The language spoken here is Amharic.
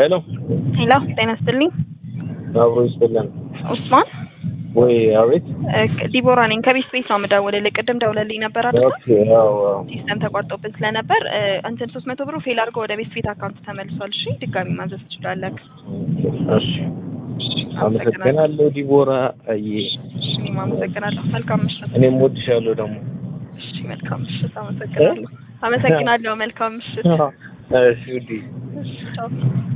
ሄሎ ሄሎ ጤና ይስጥልኝ። አብሮ ይስጥልን ኡስማን ወይ? አቤት። እ ዲቦራ ነኝ ከቤት ቤት ነው የምደውልልህ። ቅድም ደውለልኝ ነበር አይደል? ኦኬ። አዎ አዎ። ሲስተም ተቋርጦብን ስለነበር እ እንትን ሶስት መቶ ብሩ ፌል አድርጎ ወደ ቤት ቤት አካውንት ተመልሷል። እሺ ድጋሚ ማዘዝ ትችላለህ። እሺ አመሰግናለሁ ዲቦራ። አይ እኔም አመሰግናለሁ። መልካም ምሽት። እኔም ወድሻለሁ ደግሞ። እሺ መልካም ምሽት። አመሰግናለሁ። አመሰግናለሁ። መልካም ምሽት። እሺ ውዴ። እሺ ቻው።